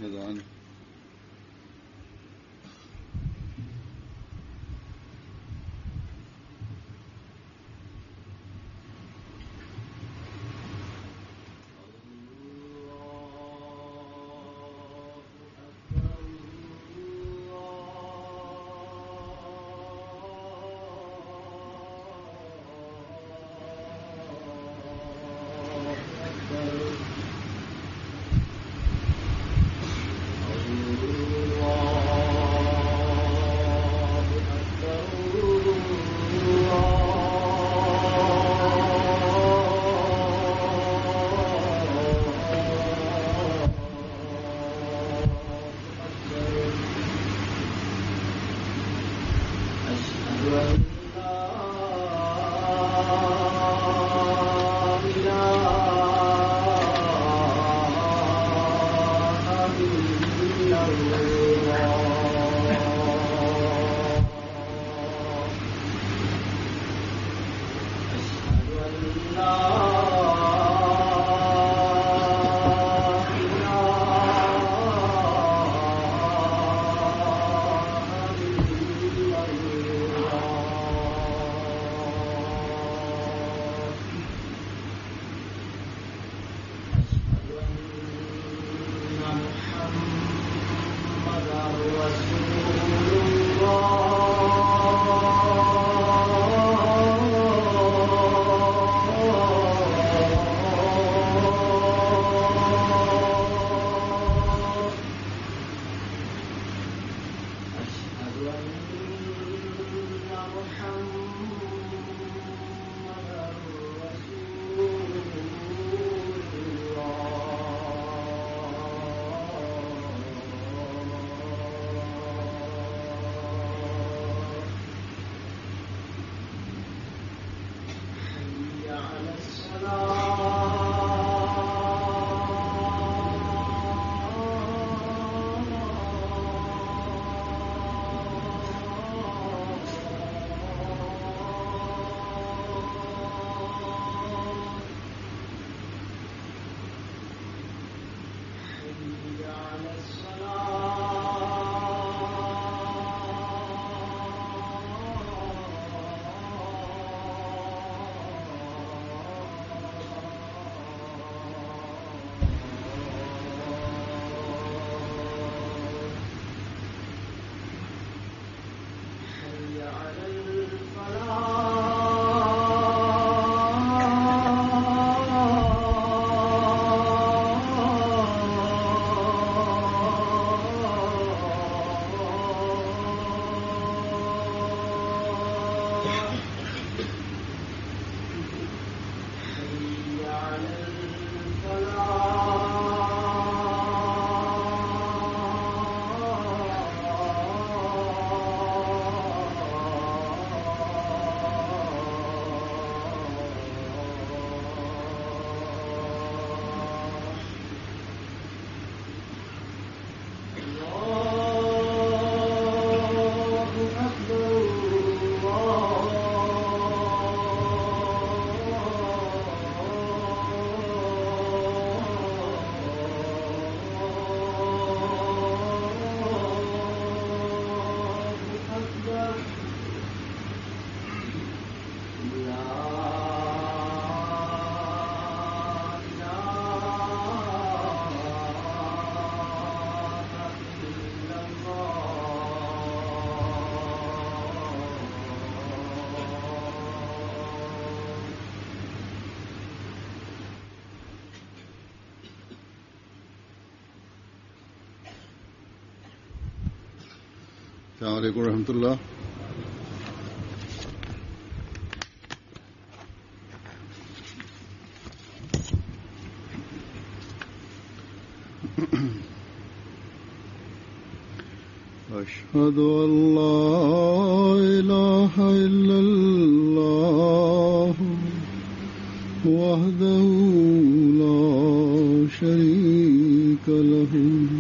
अजान السلام عليكم ورحمة الله أشهد أن لا إله إلا الله وحده لا شريك له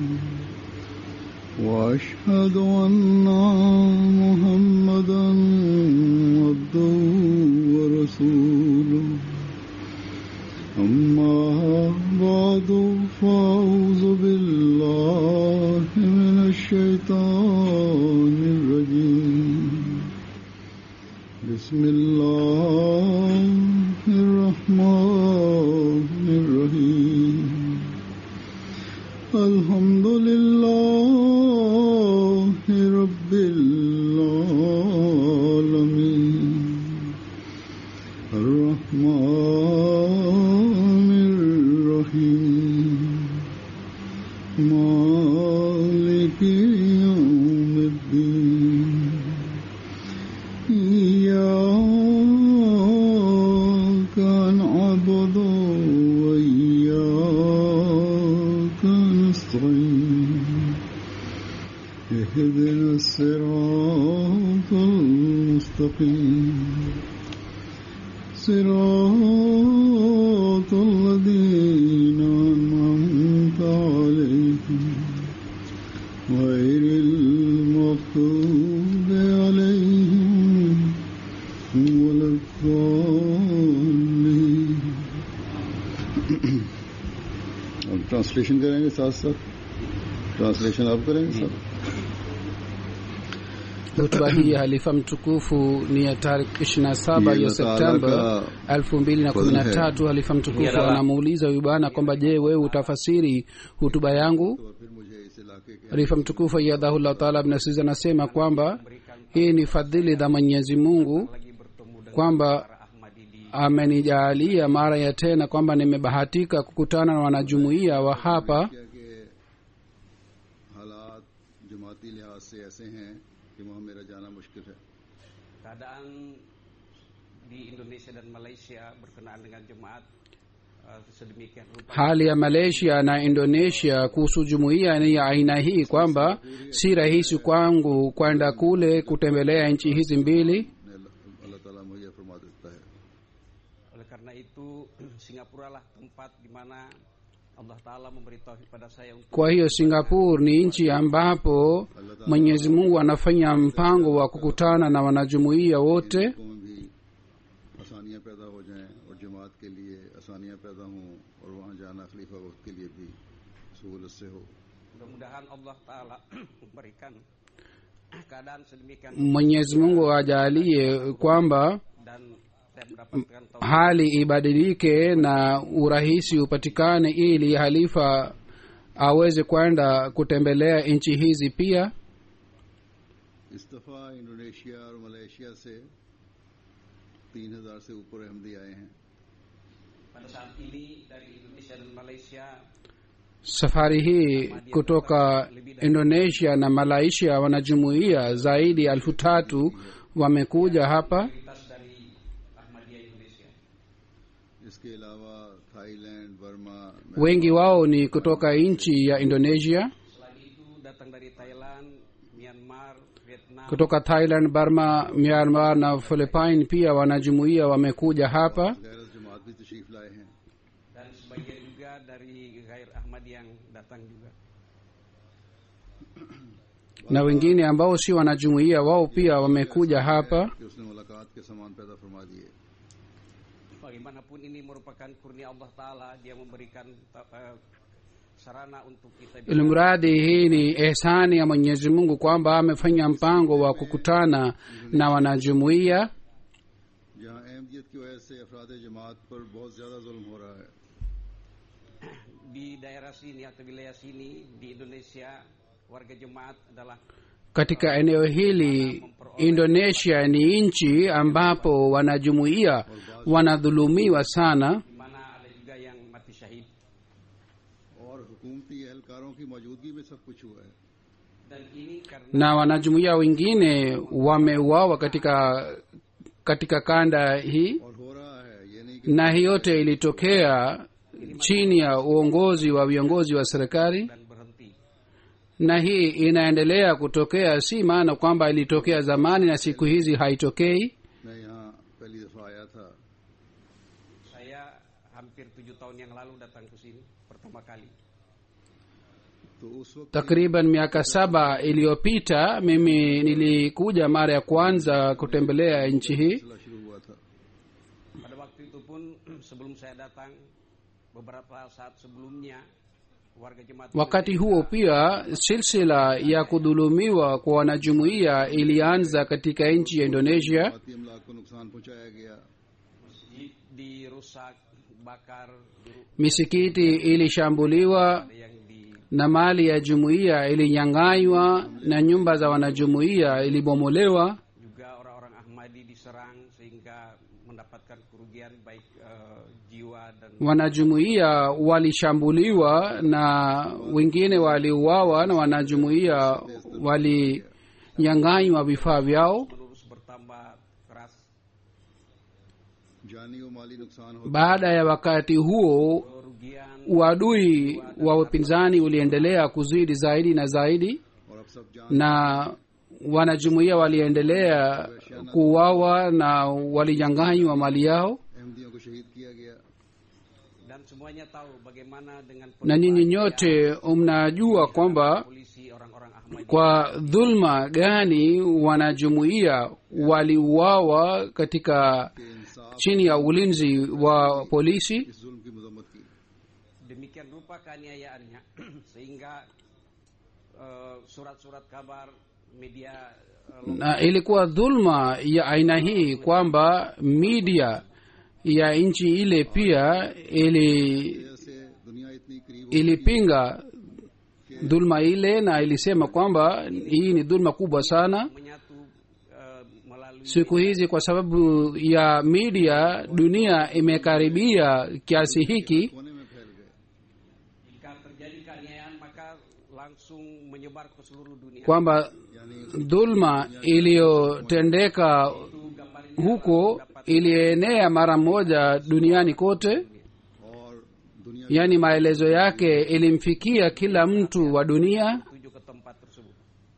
وأشهد أن محمدا عبده ورسوله أما بعد فأعوذ بالله الرحمن الرحيم مالك يوم الدين إياك نعبد وإياك نستعين اهدنا الصراط المستقيم صراط الذين أنعمت عليهم غير المغضوب عليهم ولا الضالين अब ट्रांसलेशन करेंगे साथ साथ ट्रांसलेशन आप करेंगे साथ Hotuba hii ya halifa mtukufu ni ya tarehe 27 ya Allah Septemba Taala 2013. Halifa mtukufu anamuuliza huyu bwana kwamba je, wewe utafasiri hutuba yangu? और फिर मुझे इस इलाके के Halifa mtukufu Ayyadahullah Taala Ibn Aziz anasema kwamba hii ni fadhili za Mwenyezi Mungu kwamba amenijaalia mara ya tena kwamba nimebahatika kukutana na wanajumuiya wa hapa क्या के हालात जमाती लिहाज से ऐसे हैं कि वहाँ मेरा जाना मुश्किल है keadaan di Indonesia dan Malaysia berkenaan dengan jemaat uh, sedemikian rupa hali ya malaysia na indonesia kuhusu jumuiya ni ya aina hii kwamba si rahisi kwangu kwenda kule kutembelea nchi hizi mbili ने अल्लाह अल्लाह ताला मुझे फरमा देता है oleh karena itu Singapura lah tempat di mana Allah Taala memberitahu kepada saya untuk kwa hiyo singapore ni nchi ambapo mwenyezi mungu anafanya mpango wa kukutana na wanajumuiya wote को में भी आसानियाँ पैदा हो जाएं और जमात के लिए आसानियाँ पैदा हों और वहाँ जाना खलीफा वक्त के लिए भी सहूलत से हो mudah-mudahan Allah Taala memberikan keadaan sedemikian mwenyezi mungu ajalie kwamba dan saya mendapatkan taufik hali ibadilike na urahisi upatikane ili halifa aweze kwenda kutembelea nchi hizi pia इस दफ़ा इंडोनेशिया और मलेशिया से तीन हजार से ऊपर अहमदी आए हैं pada saat ini dari Indonesia dan Malaysia safari hii kutoka indonesia na malaysia wanajumuia zaidi ya elfu tatu wamekuja hapa mayoritas dari Ahmadiyah Indonesia इसके अलावा Thailand Burma wengi wao ni kutoka nchi ya indonesia selain itu datang dari Thailand Myanmar Vietnam kutoka thailand burma myanmar na philippine pia wanajumuia wamekuja hapa गैरत जमात भी तशरीफ लाए हैं dan sebagian juga dari Gair Ahmad yang datang juga. na wengine ambao si wanajumuia wao pia wamekuja hapa कि उसने मुलाकात के समान पैदा फरमा दिए Bagaimanapun ini merupakan kurnia Allah Taala, Dia memberikan ta- eh, sarana untuk kita bisa ilimradi hii ni ehsani ya mwenyezi mungu kwamba amefanya mpango wa kukutana na wanajumuia जहाँ अहमदियत की वजह से अफराद जमात पर बहुत ज़्यादा जुल्म हो रहा है di daerah sini atau wilayah sini di Indonesia warga jemaat adalah katika eneo hili indonesia ni nchi ambapo wanajumuia wanadhulumiwa sana di mana ada juga yang mati syahid और हुकूमती एहलकारों की मौजूदगी में सब कुछ हुआ है dan ini karena na wanajumuia wengine wameuawa katika katika kanda hii और हो रहा है ये नहीं कि na hii yote ilitokea chini ya uongozi wa viongozi wa serikali dan berhenti. na hii inaendelea kutokea si maana kwamba ilitokea zamani na siku hizi haitokei मैं यहाँ पहली दफ़ा आया था Saya hampir tujuh tahun yang lalu datang ke sini pertama kali. तो उस वक्त takriban miaka saba iliyopita mimi nilikuja mara ya kwanza kutembelea nchi hii सिलसिला शुरू हुआ था Pada waktu itu pun sebelum saya datang beberapa saat sebelumnya warga jemaat wakati huo pia silsila ya kudhulumiwa kwa wanajumuiya ilianza katika nchi ya indonesia बाती अमलाक को नुकसान पहुंचाया गया di- dirusak, bakar, diru- misikiti ilishambuliwa ada yang di na mali ya jumuiya ilinyang'anywa na nyumba za wanajumuiya ilibomolewa juga orang-orang Ahmadi diserang sehingga mendapat mendapatkan kerugian baik eh, jiwa dan wanajumuiya walishambuliwa na wengine waliuawa na wanajumuiya walinyang'anywa vifaa vyao menerus bertambah keras जानी और माली नुकसान हो baada ya wakati huo kerugian uadui wa upinzani uliendelea kuzidi zaidi na zaidi और अब सब जान na wanajumuiya waliendelea kuuawa na walinyang'anywa mali yao अहमदियों को शहीद किया गया dan semuanya tahu bagaimana dengan na nyinyi nyote mnajua kwamba polisi orang-orang Ahmadi kwa dhulma gani wanajumuiya waliuawa katika कि इंसाफ chini ya ulinzi wa polisi इस जुल्म की मजम्मत की demikian rupa keaniayaannya sehingga eh, surat-surat kabar media eh, na ilikuwa dhulma ya aina hii kwamba media ya nchi ile pia ili जैसे दुनिया इतनी करीब हो ilipinga dhulma ile na ilisema kwamba hii ni dhulma kubwa sana menyatu eh, melalui siku hizi kwa sababu ya media dunia imekaribia kiasi hiki कोने में फैल गए jika terjadi keaniayaan maka langsung menyebar ke seluruh dunia kwamba यानी dhulma iliyotendeka itu gambarnya huko ilienea mara moja duniani kote और दुनिया yaani maelezo yake ilimfikia kila mtu wa dunia tuju ke tempat tersebut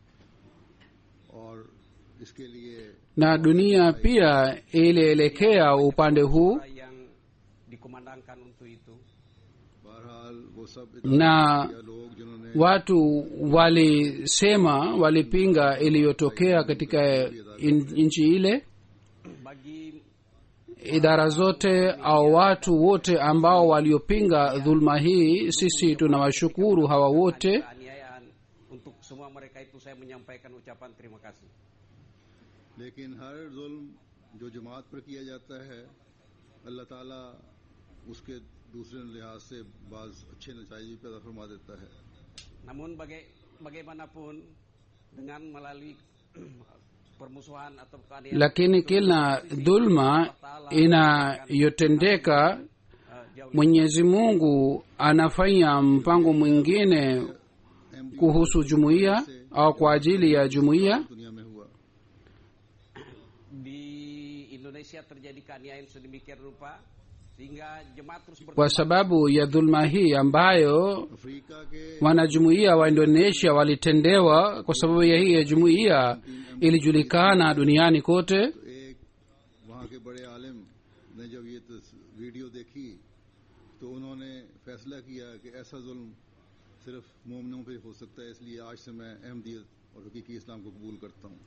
और इसके लिए na dunia pia ilielekea upande huu Orang yang dikumandangkan untuk itu बहरहाल वो सब na या लोग जिन्होंने watu walisema walipinga iliyotokea katika in- nchi ile bagi idara zote au watu wote ambao waliopinga dhulma hii sisi tunawashukuru hawa wote keaniayaan untuk semua mereka itu saya menyampaikan ucapan terima kasih लेकिन हर जुल्म जो जमात पर किया जाता है अल्लाह ताला उसके दूसरे लिहाज से बाज अच्छे नतज भी पैदा फरमा देता है namun baga- bagaimanapun dengan melalui permusuhan atau keaniayaan lakini kila dhulma inayotendeka eh, jauh mwenyezi mungu anafanya mpango mwingine एम kuhusu jumuiya au kwa ajili ya jumuiya दुनिया में हुआ di Indonesia terjadi keaniayaan sedemikian rupa sehingga jemaat terus kwa berkembang sababu ya dhulma hii ambayo Africa के wanajumuiya wa indonesia walitendewa kwa sababu ya hii ya jumuiya ilijulikana duniani kote तो एक वहाँ के बड़े आलिम ने जब ये तस- वीडियो देखी तो उन्होंने फैसला किया कि ऐसा जुल्म सिर्फ मोमनों पे हो सकता है इसलिए आज से मैं अहमदियत और हकीकी इस्लाम को कबूल करता हूँ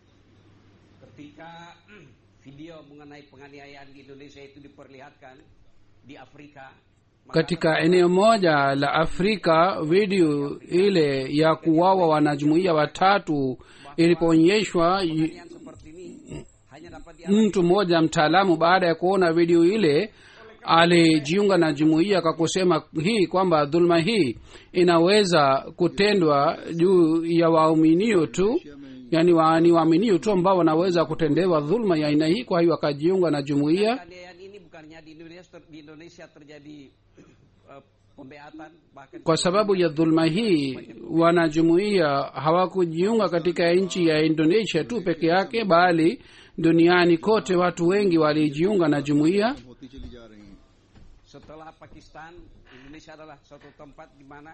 ketika video mengenai penganiayaan di Indonesia itu diperlihatkan di Afrika maka katika eneo moja la afrika video ile ya kuwawa wanajumuiya watatu ilipoonyeshwa y- penganiayaan seperti ini hanya dapat dialami mtu mmoja mtaalamu baada ya kuona video ile alijiunga na jumuiya kwa kusema hii kwamba dhulma hii inaweza kutendwa juu ya waaminio tu yaani wa, ni waaminio tu ambao wanaweza kutendewa dhulma ya aina hii kwa hiyo akajiunga na jumuiya penganiayaan ini bukannya di Indonesia ter- di Indonesia terjadi eh, pembeatan bahkan kwa sababu ya dhulma hii wanajumuiya hawakujiunga katika nchi ya indonesia tu peke yake bali duniani kote watu wengi walijiunga na jumuiya होती चली जा रही हैं setelah Pakistan Indonesia adalah satu tempat di mana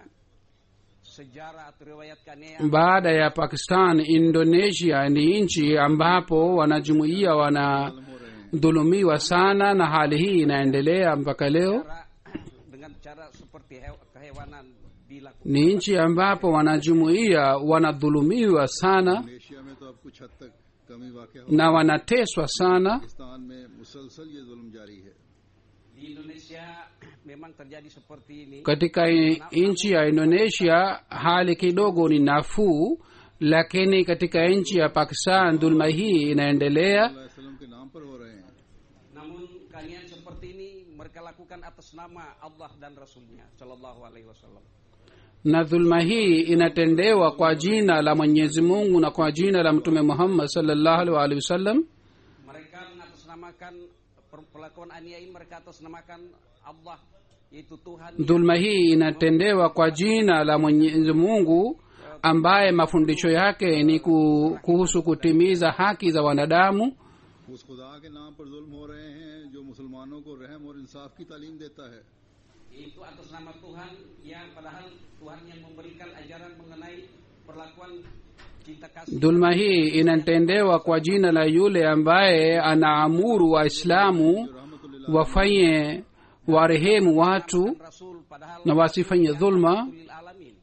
sejarah atau riwayat keaniayaan baada ya pakistan indonesia ni nchi ambapo wanajumuiya हो रहे हैं wanadhulumiwa sana na hali hii inaendelea mpaka leo cara dengan cara seperti hew- kehewanan dilakukan ni nchi ambapo wanajumuiya wanadhulumiwa sana Asia में तो अब कुछ हद तक कमी वाक़ हो na wanateswa sana पाकिस्तान में मुसलसल ये जुल्म जारी है di Indonesia memang terjadi seperti ini katika i- nchi ya indonesia hali kidogo ni nafuu lakini katika nchi ya pakistan dhulma hii inaendelea अल्लाह वसल्लम के नाम पर हो रहे हैं namun kalian seperti ini mereka lakukan atas nama Allah dan Rasulnya Shallallahu Alaihi Wasallam na dhulma hii inatendewa kwa jina la mwenyezi mungu na kwa jina la mtume muhammad salllahu alaihi waalihi wasallam mereka mengatasnamakan per- perlakuan aniaya ini mereka atas namakan Allah yaitu Tuhan dhulma hii inatendewa kwa jina la mwenyezi mungu ambaye mafundisho yake ni ku- kuhusu kutimiza haki za wanadamu उस खुदा के नाम पर जुल्म हो रहे हैं जो मुसलमानों को रहम और इंसाफ की तालीम देता है yaitu atas nama Tuhan yang padahal Tuhan yang memberikan ajaran mengenai perlakuan cinta kasih dhulma hii inatendewa kwa jina la yule ambaye anaamuru waislamu wafanye warehemu watu Rasul padahal na wasifanye dhulma lil alamin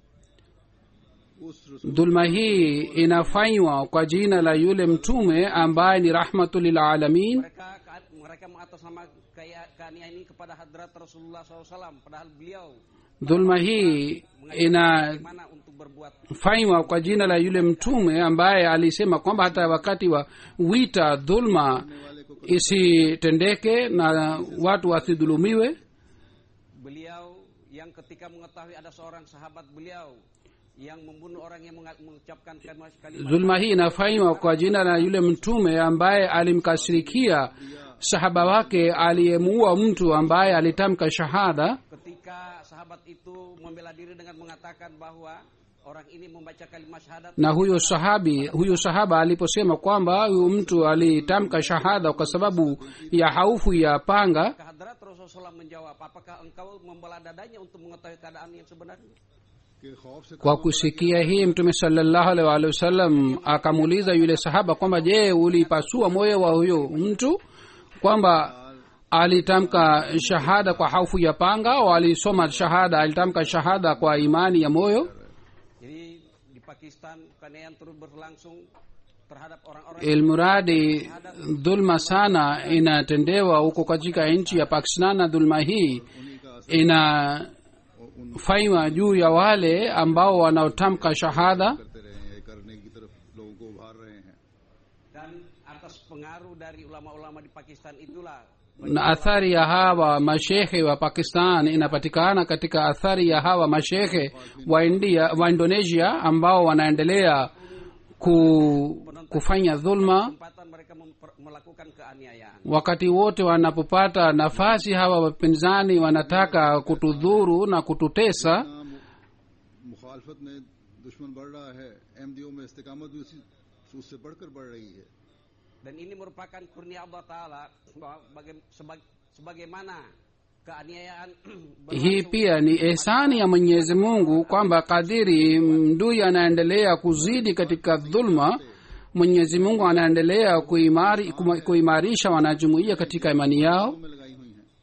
उस रसूल dhulma hii inafanywa kwa jina la yule mtume ambaye ni rahmatu lilalamin mereka mereka mengatasnama kaya keaniayaan ini kepada hadrat Rasulullah SAW padahal beliau dhulma hii inafanywa bagaimana untuk berbuat kwa jina la yule mtume ambaye alisema kwamba hata wakati wa wita dhulma isitendeke na watu wasidhulumiwe beliau yang ketika mengetahui ada seorang sahabat beliau yang membunuh orang yang menga- mengucapkan kalimat kalimat dhulma hii inafanywa kwa jina la yule mtume ambaye alimkasirikia sahaba wake aliyemuua mtu ambaye alitamka shahada ketika sahabat itu membela diri dengan mengatakan bahwa orang ini membaca kalimat syahadat na huyo sahabi huyo sahaba aliposema kwamba huyu mtu alitamka shahada kwa sababu ya haufu ya panga maka hadrat Rasulullah SAW menjawab apakah engkau membela dadanya untuk mengetahui keadaan yang sebenarnya के खौफ से kwa kusikia hii mtume salallahu alaihi waalihi wasallam akamuuliza yule sahaba kwamba je ulipasua moyo wa huyo mtu kwamba alitamka shahada kwa haufu ya panga au alisoma shahada alitamka shahada kwa imani ya moyo jadi di Pakistan penganiayaan terus berlangsung terhadap orang-orang ilmuradi dhulma sana inatendewa huko katika nchi ya pakistan na dhulma hii inafanywa juu ya wale ambao wanaotamka shahada करते रहे हैं ये करने की तरफ लोगों को उभार रहे हैं dan atas pengaruh dari ulama-ulama di Pakistan itulah na athari ya hawa mashehe wa pakistan inapatikana katika athari ya hawa mashehe wa india wa indonesia ambao wanaendelea ku, kufanya dhulma kesempatan mereka memper- melakukan keaniayaan wakati wote wanapopata nafasi hawa wapinzani wanataka kutudhuru na kututesa ना मु- मुखालफत में दुश्मन बढ़ रहा है एमडीओ में इस्तेकामत भी उसी उससे बढ़कर बढ़ रही है dan ini merupakan kurnia Allah Taala bahwa baga- sebag- sebagaimana keaniayaan hii pia ni ihsani ya mwenyezi mungu kwamba kadiri mdui anaendelea kuzidi katika dhulma mwenyezi mungu anaendelea kuimari, kuma- kuimarisha wanajumuia katika imani yao में लगाई हुई हैं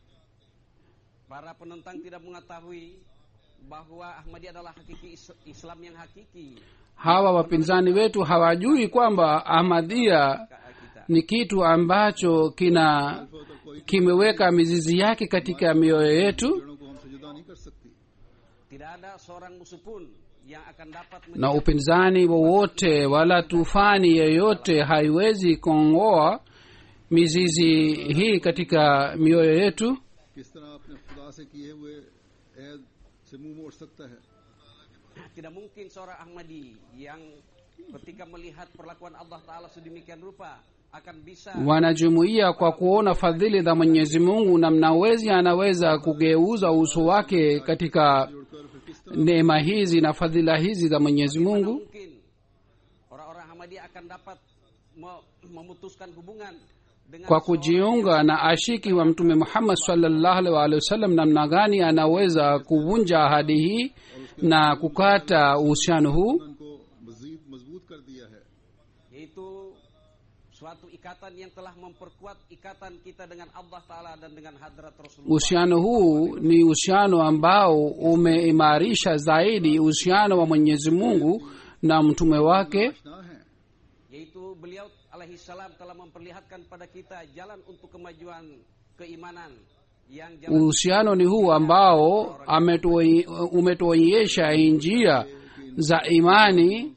para penentang tidak mengetahui bahwa Ahmadi adalah hakiki Is- Islam yang hakiki hawa wapinzani wetu hawajui kwamba ahmadia Ka- kita ni kitu ambacho kina kimeweka mizizi yake katika mioyo yetu जड़ों को हमसे जुदा नहीं कर सकती tidak ada seorang musuh pun yang akan dapat na upinzani wowote wala tufani yeyote haiwezi kuongoa mizizi hii katika mioyo yetu किस तरह अपने खुदा से किए हुए ऐद से मुंह मोड़ सकता है tidak mungkin seorang Ahmadi yang ketika melihat perlakuan Allah Taala sedemikian rupa akan bisa wanajumuia kwa kuona fadhili za mwenyezi mungu na mnawezi anaweza kugeuza uso wake katika neema hizi na fadhila hizi za mwenyezi mungu mungkin orang-orang Ahmadi akan dapat me- memutuskan hubungan dengan kwa seorang kujiunga na ashiki wa mtume muhammad sallallahu alaihi wa alihi wasallam namna gani anaweza kuvunja ahadi hii na kukata uhusiano huu उनको मजीद मजबूत कर दिया है yaitu suatu ikatan yang telah memperkuat ikatan kita dengan Allah Taala dan dengan hadrat Rasulullah uhusiano huu ni uhusiano ambao umeimarisha zaidi uhusiano wa mwenyezi mungu na mtume wake आशना है yaitu beliau alaihi salam telah memperlihatkan pada kita jalan untuk kemajuan keimanan yang jalan uhusiano ni huu ambao ametuoi- umetuonyesha njia za imani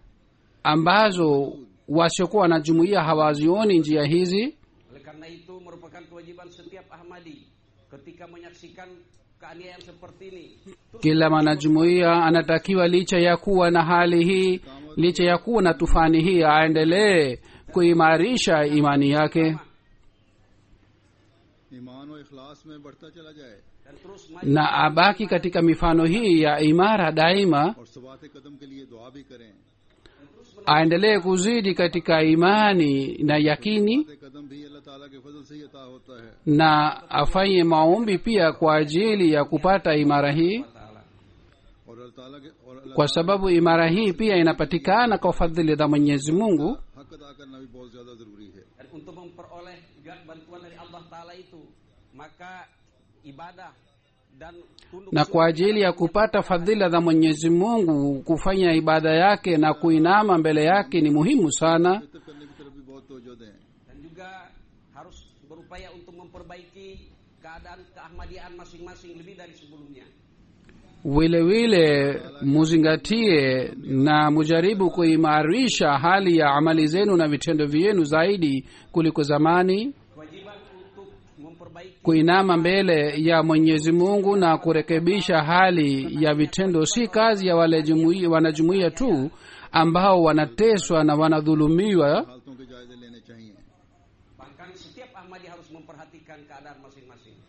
ambazo wasiokuwa na jumuiya hawazioni njia hizi oleh karena itu merupakan kewajiban setiap Ahmadi ketika menyaksikan keaniayaan seperti ini kila mwanajumuiya anatakiwa licha ya kuwa na hali hii licha ya kuwa na tufani hii aendelee kuimarisha imani yake ईमान और इखलास में बढ़ता चला जाए dan terus maju na abaki katika mifano hii ya imara daima और सबात कदम के लिए दुआ भी करें aendelee kuzidi katika imani na yakini सबात कदम भी अल्लाह ताला के फजल से ही अता होता है na afanye maombi pia kwa ajili ya kupata imara hii taala और अल्लाह ताला के और अल्लाह kwa sababu imara hii pia inapatikana kwa fadhili za mwenyezi mungu हक अदा करना भी बहुत ज्यादा जरूरी है dan untuk memperoleh juga bantuan dari Allah taala itu maka ibadah dan tunduk na kwa ajili ya kupata fadhila za mwenyezi mungu kufanya ibada yake na kuinama mbele yake ni muhimu sana Fitr करने की तरफ भी बहुत तवज्जो दें dan juga harus berupaya untuk memperbaiki keadaan keahmadiaan masing-masing lebih dari sebelumnya vile vile muzingatie na mujaribu kuimarisha hali ya amali zenu na vitendo vyenu zaidi kuliko zamani kewajiban untuk memperbaiki kuinama mbele ya mwenyezi mungu na kurekebisha hali ya vitendo si kazi ya wale jumuiya- wanajumuiya tu ambao wanateswa na wanadhulumiwa हालतों के जायजे लेने चाहिए bahkan setiap ahmadi harus memperhatikan keadaan masing-masing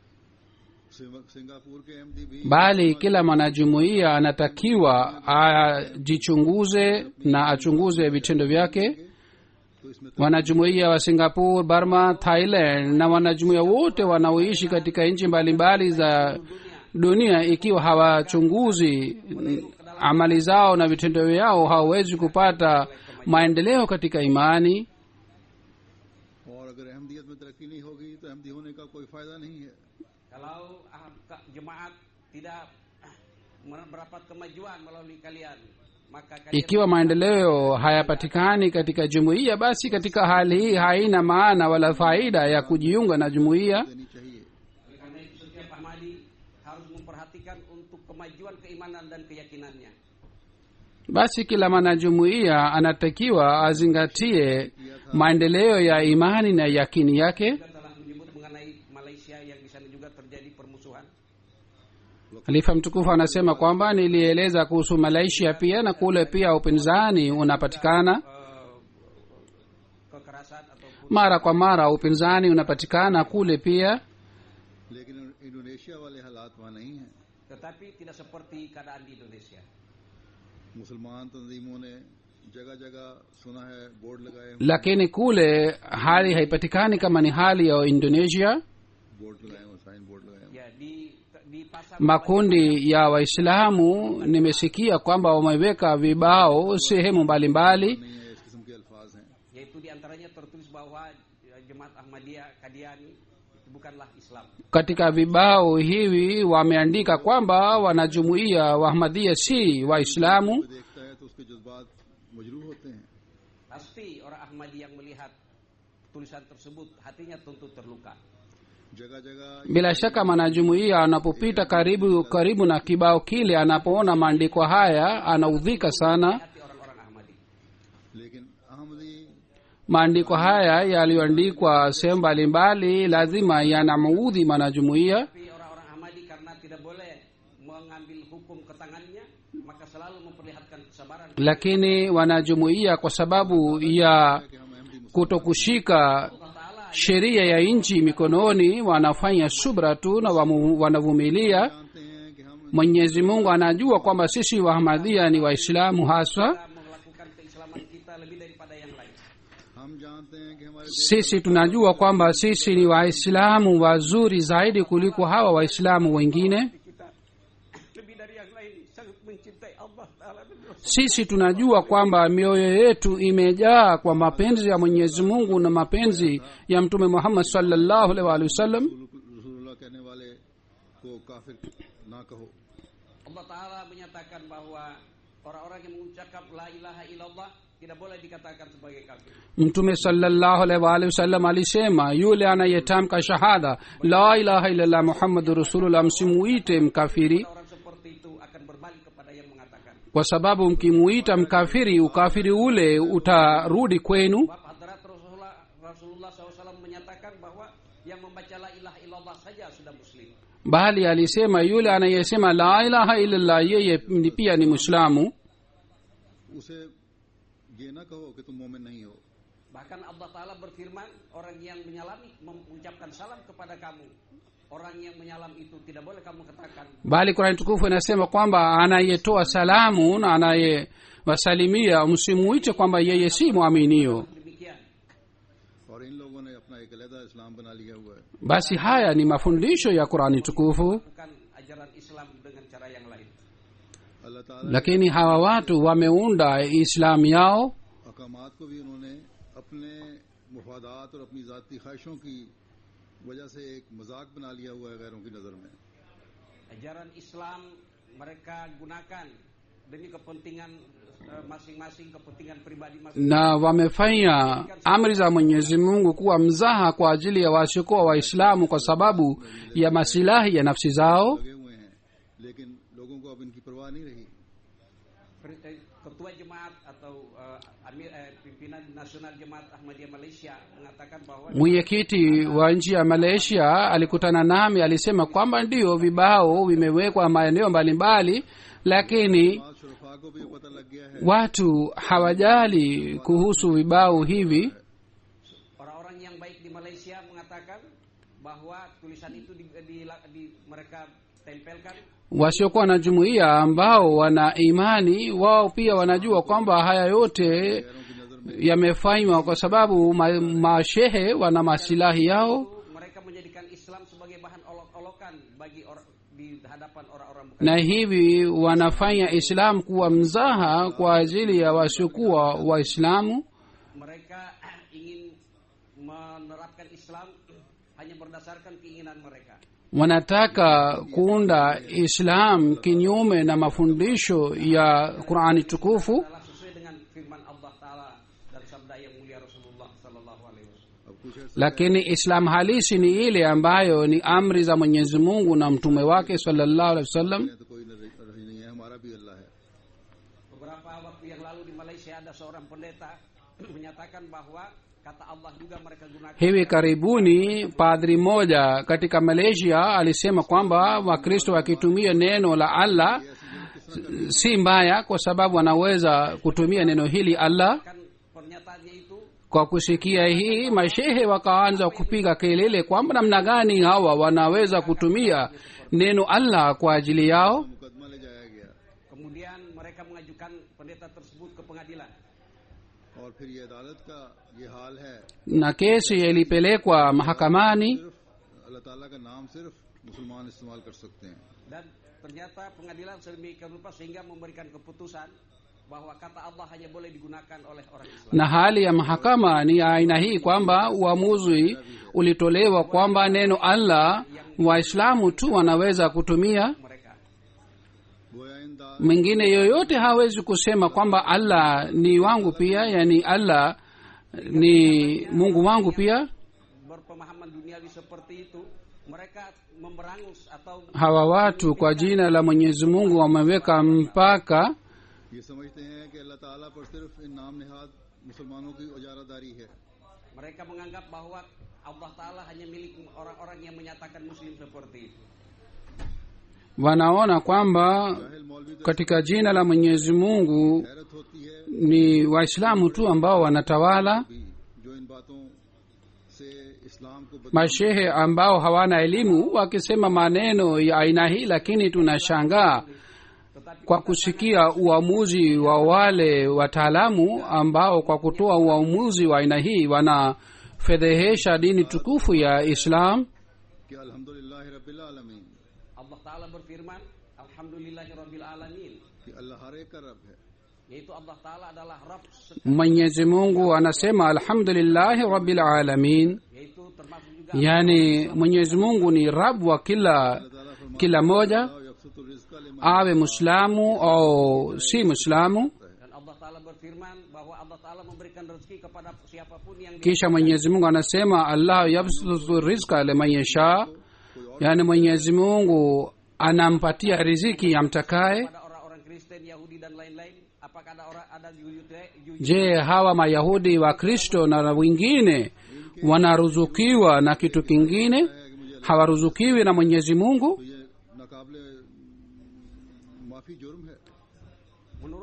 Singapore- Singapore के MD भी bali kila mwanajumuiya anatakiwa ajichunguze na achunguze vitendo vyake तो इसमें wanajumuiya wa singapore burma thailand na wanajumuiya wote wanaoishi katika nchi mbalimbali za dunia ikiwa hawachunguzi mm, amali zao na vitendo vyao hawawezi kupata maendeleo katika imani और अगर अहमदियत में तरक्की नहीं होगी तो अहमदी होने का कोई फायदा नहीं है kalau ah, ke- jemaat tidak ah, mendapat kemajuan melalui kalian maka kalian ikiwa maendeleo hayapatikani katika jumuiya basi katika hali hii haina maana wala faida ya kujiunga na jumuiya देनी चाहिए Oleh karena itu setiap Ahmadi harus memperhatikan untuk kemajuan keimanan dan keyakinannya. basi kila mwanajumuiya anatakiwa azingatie maendeleo ya imani na yakini yake Kita telah menyebut mengenai Malaysia yang di sana juga terjadi permusuhan. halifa mtukufu anasema kwamba nilieleza kuhusu malaysia pia na kule pia upinzani unapatikana eh, kekerasan ataupun mara kwa mara upinzani unapatikana kule pia लेकिन Indonesia वाले हालात वहाँ नहीं हैं tetapi tidak seperti keadaan di Indonesia. मुसलमान तंजीमों ने जगह जगह सुना है बोर्ड लगाए हैं lakini kule hali haipatikani kama ni hali ya indonesia board लगाए हुए साइन बोर्ड लगाए हुए Ya di di pasar makundi ya waislamu nimesikia kwamba wameweka vibao sehemu mbalimbali नहीं है इस किस्म के अल्फाज हैं yaitu di antaranya tertulis bahwa eh, jemaat Ahmadiyah Kadiani itu bukanlah Islam. katika vibao hivi wameandika kwamba wanajumuia wa ahmadia si waislamu वो देखता है तो उसके जज्बात मजरूह होते हैं Pasti orang Ahmadi yang melihat tulisan tersebut hatinya tentu terluka. जगह जगह bila shaka mwanajumuia anapopita karibu karibu na kibao kile anapoona maandiko haya anaudhika sana Hati orang-orang Ahmadi. लेकिन Ahmadi maandiko haya yaliyoandikwa sehemu mbalimbali lazima yanamuudhi mwanajumuia Tapi orang-orang Ahmadi karena tidak boleh mengambil hukum ke tangannya, maka selalu memperlihatkan kesabaran. lakini wanajumuia kwa sababu ya कि हम अहमदी मुस्लिम kutokushika Allah Ta'ala sheria ya nchi mikononi wanafanya subra tu na wamu- wanavumilia जानते हैं कि हम mwenyezi mungu anajua kwamba sisi wahmadhia ni waislamu haswa kita melakukan keislaman kita lebih daripada yang lain. हम जानते हैं कि हमारे sisi tunajua kwamba sisi ni waislamu wazuri zaidi kuliko hawa waislamu wengine Kita lebih dari yang lain sangat mencintai Allah Ta'ala dan Rasul. sisi tunajua kwamba mioyo yetu imejaa kwa mapenzi ya mwenyezi mungu na mapenzi ya mtume muhammad sallallahu alaihi wa alihi wasallam रसूलुल्लाह कहने वाले को काफिर ना कहो Allah Ta'ala menyatakan bahwa orang-orang yang mengucapkan la ilaha illallah tidak boleh dikatakan sebagai kafir. mtume sallallahu alaihi wa alihi wasallam alisema yule anayetamka shahada la ilaha illallah muhammadu rasulullah msimuite mkafiri Orang seperti itu akan berbalik kepada yang mengatakan. kwa sababu mkimuita mkafiri ukafiri ule utarudi kwenu Sebab Hadrat Rasulullah, Rasulullah SAW menyatakan bahwa yang membaca la ilaha illallah saja sudah muslim. bali alisema yule anayesema la ilaha illallah yeye ni pia ni mwislamu उसे ये ना कहो कि तुम मोमिन नहीं हो Bahkan Allah Ta'ala berfirman, orang yang menyalami mengucapkan salam kepada kamu. Orang yang menyalam itu tidak boleh kamu katakan, bali qurani tukufu inasema kwamba anayetoa salamu na anayewasalimia msimuite kwamba yeye si mwaminio demikian. और इन लोगों ने अपना एक अलहदा इस्लाम बना लिया हुआ है basi haya ni mafundisho ya qurani tukufu Bukan ajaran Islam dengan cara yang lain. अल्लाह ताला lakini hawa watu wameunda islamu yao अहकामात को भी उन्होंने अपने मुफादात और अपनी ज़ाती ख्वाहिशों की वजह से एक मजाक बना लिया हुआ है गैरों की नज़र में Ajaran Islam mereka gunakan demi kepentingan eh, masing-masing, kepentingan pribadi masing-masing. na wamefanya amri za mwenyezi mungu kuwa mzaha kwa ajili ya wasiokuwa waislamu kwa sababu ya masilahi ya nafsi zao लगे हुए हैं लेकिन लोगों को अब इनकी परवाह नहीं रही Per- eh, Ketua Jemaat atau eh, Amir, eh, pimpinan Nasional Jemaat Ahmadiyah Malaysia mengatakan bahwa mwenyekiti wa nchi ya malaysia alikutana nami alisema kwamba ndio vibao vimewekwa maeneo mbalimbali lakini आज शुरफा को भी पता लग गया है watu hawajali kuhusu vibao hivi orang-orang yang baik di Malaysia mengatakan bahwa tulisan itu di, di- di- mereka tempelkan wasiokuwa na jumuiya ambao wana imani wao pia wanajua kwamba haya yote गैरों की नज़र में yamefanywa kwa sababu ma, mashehe wana masilahi yao mereka menjadikan Islam sebagai bahan olok-olokan bagi orang di hadapan orang-orang bukan na hivi wanafanya islam kuwa mzaha kwa ajili ya wasiokuwa waislamu mereka ingin menerapkan Islam hanya berdasarkan keinginan mereka wanataka kuunda islam kinyume na mafundisho ya qurani tukufu adalah sesuai dengan firman Allah Taala dan sabda yang mulia Rasulullah Sallallahu Alaihi Wasallam. अब कुछ अर्सा lakini islam halisi ni ile ambayo ni amri za mwenyezi mungu na mtume wake sallallahu alaihi wasallam है तो कोई नजर रही नहीं है हमारा भी अल्लाह है Beberapa waktu yang lalu di Malaysia ada seorang pendeta menyatakan bahwa kata Allah juga mereka gunakan hivi karibuni padri mmoja katika malaysia alisema kwamba wakristo wakitumia neno la allah si mbaya kwa sababu wanaweza kutumia neno hili allah kan pernyataannya itu kwa kusikia hii mashehe wakaanza kupiga kelele kwamba namna gani hawa wanaweza kutumia neno allah kwa ajili yao मुकदमा ले जाया गया kemudian mereka mengajukan pendeta tersebut ke pengadilan. और फिर ये अदालत का ये हाल है na kesi ilipelekwa mahakamani सिर्फ अल्लाह ताला का नाम सिर्फ मुसलमान इस्तेमाल कर सकते हैं Dan ternyata pengadilan sedemikian rupa sehingga memberikan keputusan bahwa kata Allah hanya boleh digunakan oleh orang Islam. na hali ya mahakama ni ya aina hii kwamba uamuzi ulitolewa kwamba neno allah waislamu tu wanaweza kutumia Mereka. गोया इन दा mwingine yoyote hawezi kusema kwamba allah ni wangu pia yani allah ni mungu wangu pia Berpemahaman duniawi seperti itu, mereka memberangus atau hawa watu kwa jina la mwenyezi mungu wameweka mpaka ये समझते हैं कि अल्लाह ताला पर सिर्फ इन नाम निहाद मुसलमानों की उजारादारी है mereka menganggap bahwa Allah Ta'ala hanya milik orang-orang yang menyatakan muslim seperti itu. wanaona kwamba जाहिल मौलवी तो katika jina la mwenyezi mungu हैरत होती है ni waislamu tu ambao wanatawala भी जो इन बातों से इस्लाम को बदनाम mashehe ambao hawana elimu wakisema maneno ya aina hii lakini tunashangaa kwa kusikia uamuzi wa wale wataalamu ambao kwa kutoa uamuzi wa aina hii wanafedhehesha dini tukufu ya islam कि अल्हम्दुलिल्लाह रब्बिल आलमीन Allah Ta'ala berfirman, Alhamdulillahi Rabbil Alamin. कि अल्लाह हर एक का रब है Yaitu Allah Ta'ala adalah Rabb, se- mwenyezi mungu anasema alhamdulillahi rabbil alamin yaitu termasuk juga yani mwenyezi mungu ni rab wa kila kila moja यकसुत रिज़्क़ लिमन awe muislamu au si muislamu dan Allah Ta'ala berfirman bahwa Allah Ta'ala memberikan rezeki kepada siapapun yang dia kisha mwenyezi mungu anasema allah yabsutu rizqa liman yasha yani mwenyezi mungu anampatia riziki amtakaye pada orang-orang Kristen, Yahudi dan lain-lain. Apakah ada orang ada Yude- Yu- je hawa mayahudi wa kristo na wengine wanaruzukiwa na kitu kingine hawaruzukiwi na mwenyezi mungu तो ये नाकाबले माफी जुर्म है menurut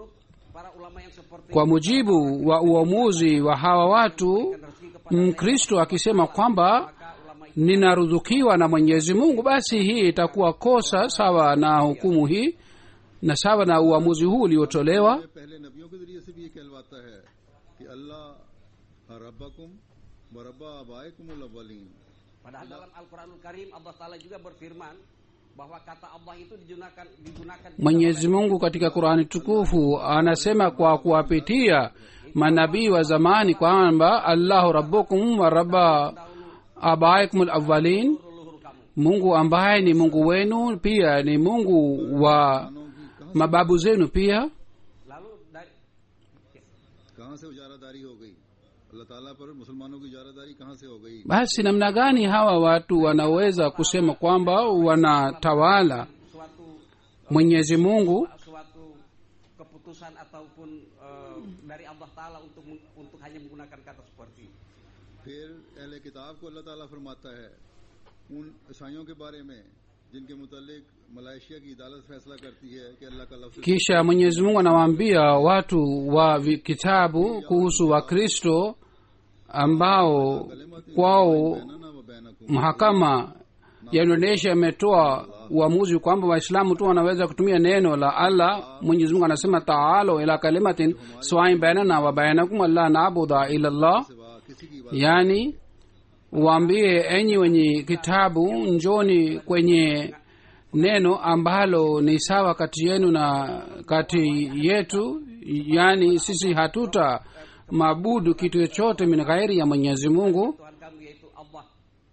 para ulama yang seperti kwa mujibu wa uamuzi wa hawa watu rezeki kepada mkristo akisema kwamba maka ulama itu ninaruzukiwa na mwenyezi mungu basi hii itakuwa kosa sawa na hukumu hii na sawa na uamuzi huu uliotolewa ये पहले नबियों के जरिए से भी ये कहलवाता है कि अल्लाह रब्बकुम व रब्बा आबाइकुमुल अव्वलीन padahal dalam Al-Qur'anul Karim Allah taala juga berfirman bahwa kata Allah itu digunakan digunakan juga mwenyezi mungu katika qurani tukufu anasema kwa kuwapitia manabii wa zamani kwamba allahu rabbukum wa rabba abaikum lawalin leluhur kamu mungu ambaye ni mungu wenu pia ni mungu wa mababu zenu pia lalu dari कहाँ से उजारादारी हो गई अल्लाह ताला पर मुसलमानों की उजारादारी कहाँ से हो गई basi namna gani hawa watu wanaweza kusema kwamba wanatawala suatu mwenyezi mungu suatu keputusan ataupun eh, dari Allah taala untuk untuk hanya menggunakan kata seperti itu. फिर अहले किताब को अल्लाह ताला फरमाता है उन ईसाइयों के बारे में जिनके मुतालिक मलाइशिया की अदालत फैसला करती है कि अल्लाह का लफ्ज kisha mwenyezi mungu anawaambia watu wa vi- kitabu kuhusu wakristo ambao kwao बैनना व बैनकुम mahakama ya indonesia imetoa uamuzi kwamba waislamu tu wanaweza kutumia neno la allah mwenyezi mungu anasema taalo ila kalimatin swain bainana wa bainakum alla nabuda ila llah सिवा किसी की बात yaani waambie enyi wenye kitabu njoni kwenye neno ambalo ni sawa kati yenu na kati yetu yaani sisi hatuta mabudu kitu chochote min ghairi ya mwenyezi mungu Tuhan kamu yaitu Allah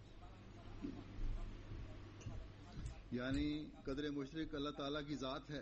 यानी कदर मुशरक अल्लाह ताला की ज़ात है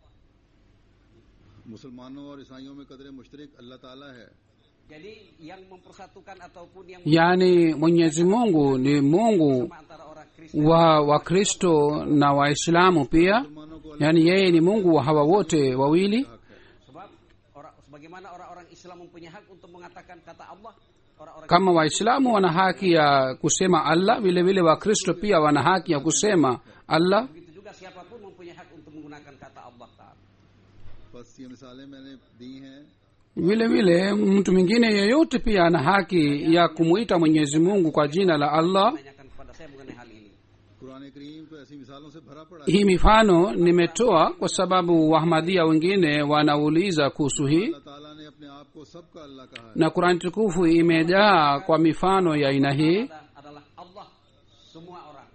मुसलमानों और ईसाइयों में कदर मुशरक अल्लाह ताला है jadi yang mempersatukan ataupun yang yaani mwenyezi mungu ni mungu sama antara orang Kristen wa wakristo na waislamu pia मुसलमानों को yaani yeye ni mungu wa hawa wote wawili हक है sebab orang sebagaimana orang-orang Islam mempunyai hak untuk mengatakan kata Allah orang-orang kama waislamu wana haki ya kusema allah vile vile wakristo pia wana haki ya kusema allah begitu juga siapapun mempunyai hak untuk menggunakan kata Allah taala बस ये मिसालें मैंने दी हैं vile vile mtu mwingine yeyote pia ana haki ya kumwita mwenyezi mungu kwa jina la allah menanyakan kepada saya mengenai hal ini Quran करीम तो ऐसी मिसालों से भरा पड़ा है hii mifano nimetoa kwa sababu wahmadia wengine wanauliza kuhusu hii अल्लाह ताला ने अपने आप को सबका अल्लाह कहा है na kurani tukufu imejaa kwa mifano ya aina hii Ada- adalah Allah semua orang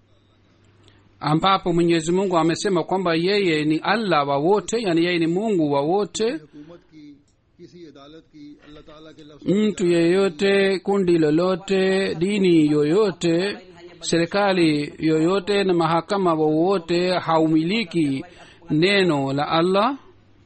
ambapo mwenyezi mungu amesema kwamba yeye ni allah wa wote yani yeye ni mungu wa wote हुकूमत की किसी अदालत की अल्लाह ताला के लफ्ज mtu yeyote kundi lolote dini yoyote serikali yoyote na mahakama wowote haumiliki neno la allah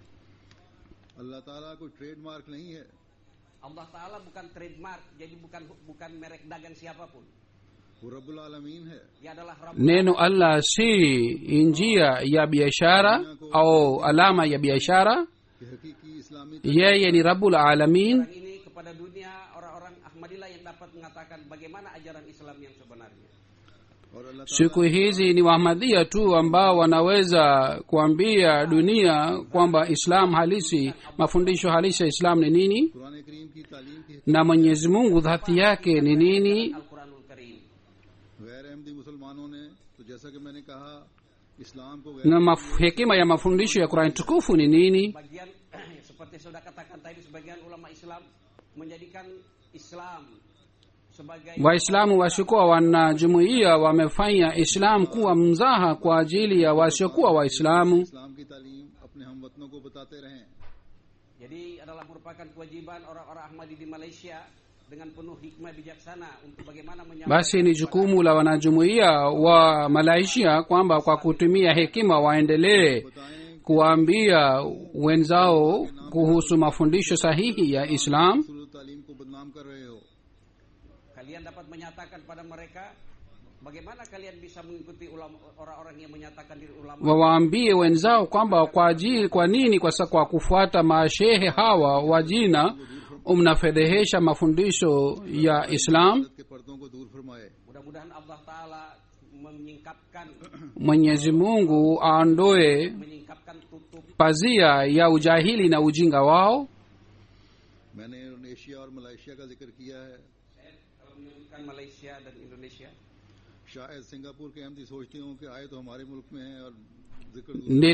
अल्लाह ताला कोई ट्रेडमार्क नहीं है Allah taala bukan trademark jadi bukan bukan merek dagang siapapun वो रब्बुल आलमीन है dia adalah Rabb neno allah si njia ya biashara au alama ya biashara कि हकीकी इस्लामी yeye ni rabul alamin Sekarang ini kepada dunia orang-orang Ahmadillah yang dapat mengatakan bagaimana ajaran Islam yang sebenarnya. और अल्लाह siku hizi ni wahmadia tu ambao wanaweza kuambia dunia kwamba islam halisi mafundisho halisi ya islam ni nini Quran करीम की तालीम की na mwenyezi mungu dhati yake ni nini Al-Quranul Karim. गैर अहमदी मुसलमानों ने तो जैसा कि मैंने कहा इस्लाम को गैर na maf- hekima ya mafundisho ya qurani tukufu ni nini Bagian seperti sudah katakan tadi sebagian ulama Islam menjadikan Islam sebagai waislamu wasiokuwa wanajumuiya wamefanya islam kuwa mzaha kwa ajili ya wasiokuwa waislamu इस्लाम की तालीम अपने हम वतनों को बताते रहें jadi adalah merupakan kewajiban orang-orang Ahmadi di Malaysia dengan penuh hikmah bijaksana untuk bagaimana menyampaikan basi ni jukumu la wanajumuiya wa malaysia kwamba kwa kutumia hekima waendelee बताएं kuwaambia wenzao kuhusu mafundisho sahihi ya islam सूरत तालीम को बदनाम कर रहे हो kalian dapat menyatakan pada mereka bagaimana kalian bisa mengikuti ulama orang-orang yang menyatakan diri ulama wawaambie wenzao kwamba kwa ajili kwa nini kwa, sa- kwa kufuata mashehe hawa wa jina mnafedhehesha mafundisho ya islam के पर्दों को दूर फरमाए mudah-mudahan Allah taala menyingkapkan mwenyezi mungu aondoe menyingkapkan tutup pazia ya ujahili na ujinga wao मैंने Indonesia और Malaysia का जिक्र किया है kalau menyebutkan Malaysia dan Indonesia शायद सिंगापुर के अहमदी सोचते हों कि आए तो हमारे मुल्क में हैं और जिक्र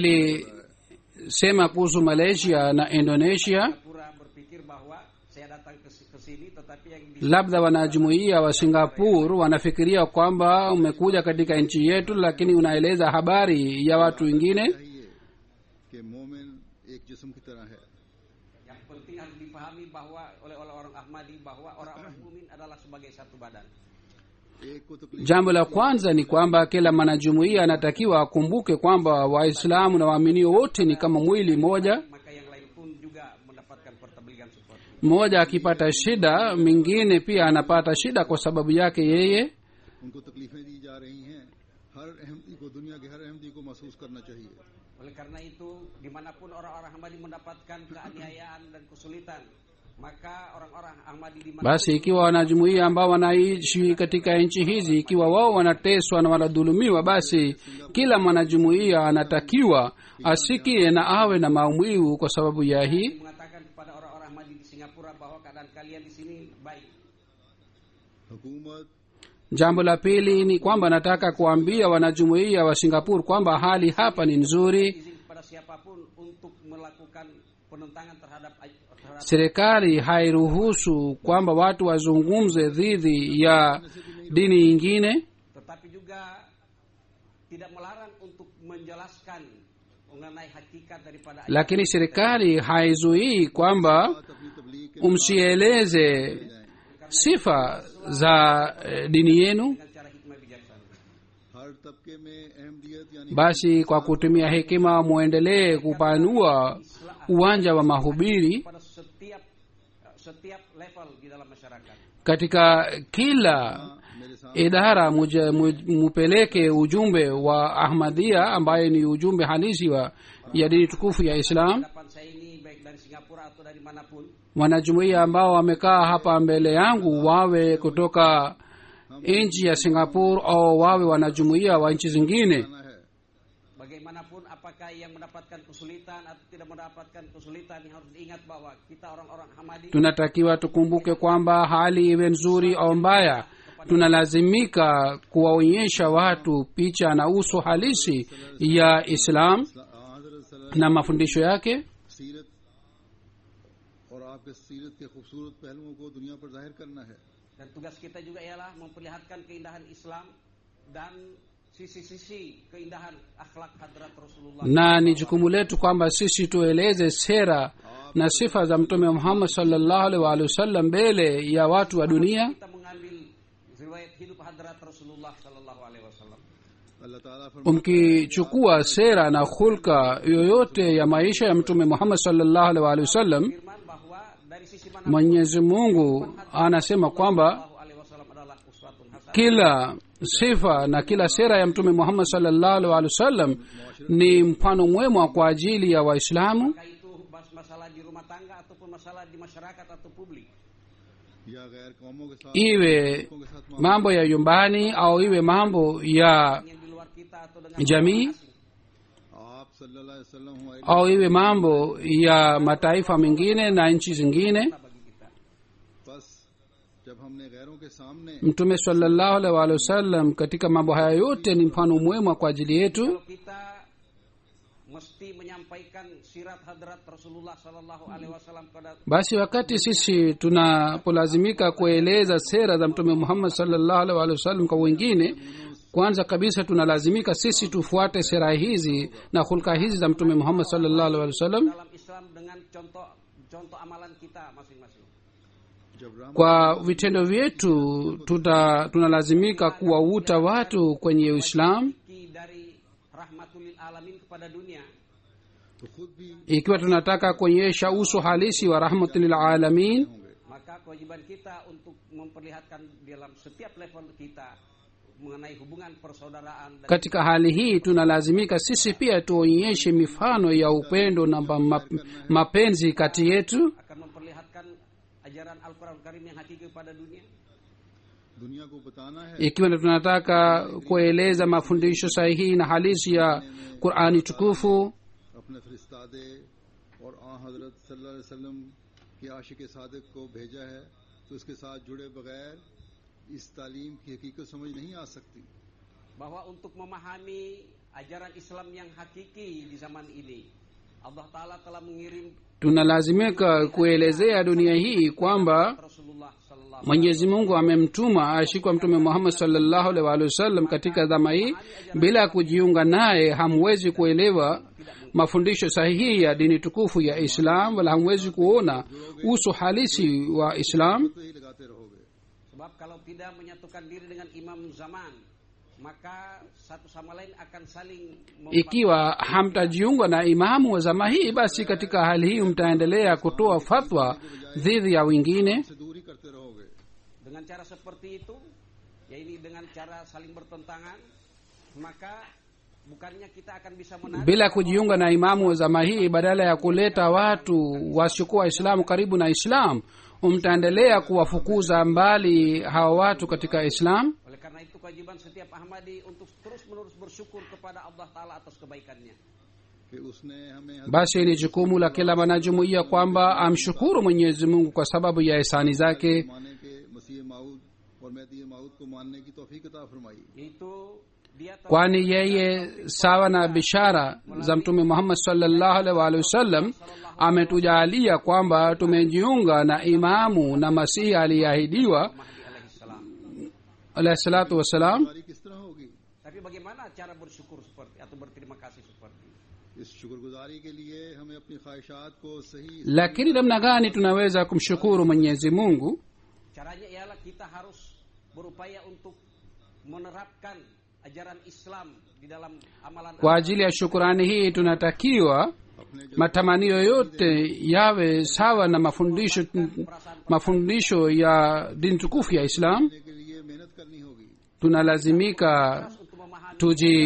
nilisema kuhusu malaysia na indonesia pura berpikir bahwa saya datang ke, ke sini tetapi yang di labda wanajumuiya wa singapore wanafikiria kwamba umekuja katika nchi yetu lakini unaeleza habari ya watu wengine चाहिए कि मोमिन एक जिस्म की तरह है yang penting harus dipahami bahwa oleh oleh orang Ahmadi bahwa orang-orang mukmin adalah sebagai satu badan एक को तकलीफ jambo la kwanza ni kwamba kila mwanajumuiya anatakiwa akumbuke kwamba waislamu na waaminio wote ni kama mwili moja maka yang lain pun juga mendapatkan pertabligan seperti itu. mmoja akipata shida mwingine pia anapata shida kwa sababu yake yeye उनको तकलीफें दी जा रही हैं हर अहमदी को दुनिया के हर अहमदी को महसूस करना चाहिए oleh karena itu dimanapun orang-orang Ahmadi mendapatkan keaniayaan dan kesulitan maka orang-orang Ahmadi di mana basi ikiwa wanajumuiya ambao wanaishi katika nchi hizi ikiwa wao wanateswa na wanadhulumiwa basi kila mwanajumuiya anatakiwa asikie na awe na maumivu kwa sababu ya hii mengatakan kepada orang-orang Ahmadi di Singapura bahwa keadaan kalian di sini baik हुकूमत jambo la pili ni kwamba nataka kuambia wanajumuiya wa singapore kwamba hali hapa ni nzuri izin kepada siapapun untuk melakukan penentangan terhadap terhadap serikali hairuhusu kwamba watu wazungumze dhidi ya dini nyingine tetapi juga tidak melarang untuk menjelaskan mengenai hakikat daripada ayat lakini serikali haizuii kwamba अपनी तबलीग के umsieleze sifa za eh, dini yenu dengan cara hikmah bijaksana हर तबके में अहमदियत यानी basi kwa kutumia hekima mwendelee kupanua uwanja wa mahubiri pada setiap setiap level di dalam masyarakat katika kila मेरे सामने idara muja- mu- mupeleke ujumbe wa ahmadia ambaye ni ujumbe halisi wa ya dini tukufu ya islam hadapan saya ini baik dari Singapura atau dari manapun wanajumuiya ambao wamekaa hapa mbele yangu wawe kutoka nchi ya singapore au wawe wanajumuiya wa nchi zingine आना है bagaimanapun apakah yang mendapatkan kesulitan atau tidak mendapatkan kesulitan yang harus diingat bahwa kita orang-orang Ahmadi tunatakiwa tukumbuke kwamba hali iwe nzuri au mbaya tunalazimika kuwaonyesha watu picha na uso halisi ya islam हजरत सल्लल्लाहु na mafundisho yake सीरत और आपके सीरत के खूबसूरत पहलुओं को दुनिया पर जाहिर करना है dan tugas kita juga ialah memperlihatkan keindahan Islam dan sisi-sisi keindahan akhlak hadrat Rasulullah na ni jukumu letu kwamba sisi tueleze sera na sifa za mtume muhammad salllahu alaihi waalihi wasallam mbele ya watu wa dunia kita mengambil riwayat hidup hadrat Rasulullah sallallahu alaihi wasallam अल्लाह ताला फरमाता mkichukua sera na hulka yoyote ya maisha ya mtume muhammad salllahu alaihi waalihi wasallam firman bahwa dari sisi mana mwenyezi mungu anasema kwamba sallallahu alaihi wasallam adalah uswatun hasanah kila sifa na kila sera ya mtume muhammad salllahu alaihi waalihi wasallam ni mfano mwema kwa ajili ya waislamu Apakah itu bas- masalah di rumah tangga ataupun masalah di masyarakat atau publik या गैर कौमों के साथ iwe लोगों के साथ mambo ya nyumbani au iwe mambo ya yang di luar kita atau dengan jamii orang asing. आप सल्लल्लाहु अलैहि वसल्लम हमारे au iwe mambo ya mataifa mengine na nchi zingine bagi kita बस जब हमने गैरों के सामने mtume salllahu alaihi waalihi wasallam katika mambo haya yote ni mfano mwema kwa ajili yetu kalau kita mesti menyampaikan sirat hadrat Rasulullah sallallahu alaihi wasallam kepada basi wakati sisi tunapolazimika kueleza sera za mtume muhammad salllahu alaihi waalihi wasallam kwa wengine kwanza kabisa tunalazimika sisi tufuate sera hizi na hulka hizi za mtume muhammad salllahu alaihi wasallam dalam Islam dengan contoh contoh amalan kita masing-masing. जब Ram kwa vitendo vyetu tuta tunalazimika kuwavuta watu kwenye uislamu Ki dari rahmatul lil alamin kepada dunia तो खुद भी ikiwa tunataka kuonyesha uso halisi wa rahmatul alamin maka kewajiban kita untuk memperlihatkan dalam setiap level kita mengenai hubungan persaudaraan dan katika hali hii tunalazimika sisi pia tuonyeshe mifano ya upendo na ma- ma- mapenzi kati yetu akan memperlihatkan ajaran Al-Quran Karim yang hakiki kepada dunia दुनिया को बताना है ikiwa tunataka kueleza mafundisho sahihi na halisi ya qurani tukufu अपने फरिस्तादे और आ हजरत सल्लल्लाहु अलैहि वसल्लम के आशिक सादिक को भेजा है तो उसके साथ जुड़े बगैर इस तालीम की हकीकत समझ नहीं आ सकती bahwa untuk memahami ajaran Islam yang hakiki di zaman ini Allah Ta'ala telah mengirim tunalazimika kuelezea dunia hii kwamba Rasulullah Sallallahu mwenyezi mungu amemtuma ashikwa mtume muhammad salllahu alaihi waalihi wasallam katika dhama hii bila ya kujiunga naye hamwezi kuelewa mafundisho sahihi ya dini tukufu ya islam wala hamwezi kuona uso halisi wa islam तो ही लगाते रहोगे Sebab kalau tidak menyatukan diri dengan imam zaman, maka satu sama lain akan saling mem- ikiwa hamtajiunga na imamu wa zama hii basi katika hali hii mtaendelea kutoa fatwa dhidi ya wengine से दूर ही करते रहोगे dengan cara seperti itu, ya ini dengan cara saling bertentangan, maka bukannya kita akan bisa menarik bila kujiunga na imamu wa zama hii badala ya kuleta watu wasiokuwa waislamu karibu na islam mtaendelea kuwafukuza mbali hawa watu katika islam Oleh karena itu kewajiban setiap Ahmadi untuk terus-menerus bersyukur kepada Allah Ta'ala atas kebaikannya. कि उसने हमें basi ni jukumu la kila mwanajumuiya kwamba amshukuru mwenyezi mungu kwa sababu ya hisani zake माने के मसीह माऊद और मेहदी माऊद को मानने की तौफीक अता फरमाई Yaitu dia telah kwani yeye sawa na bishara za mtume muhammad salllahu alaihi waalihi wasallam ametujaalia kwamba tumejiunga na imamu na masihi aliyeahidiwa Mahdi alaihissalam. alahi salatu wassalam हमारी किस तरह होगी Tapi bagaimana cara bersyukur seperti atau berterima kasih seperti ini? इस शुक्रगुजारी के लिए हमें अपनी ख्वाहिशात को सही lakini namna gani tunaweza kumshukuru mwenyezi mungu Caranya ialah kita harus berupaya untuk menerapkan ajaran Islam di dalam amalan kwa ajili ya shukurani hii tunatakiwa अपने जो matamanio yote yawe sawa na mafundisho mafundisho ya dini tukufu ya islam के लिए मेहनत करनी होगी tunalazimika untuk memahami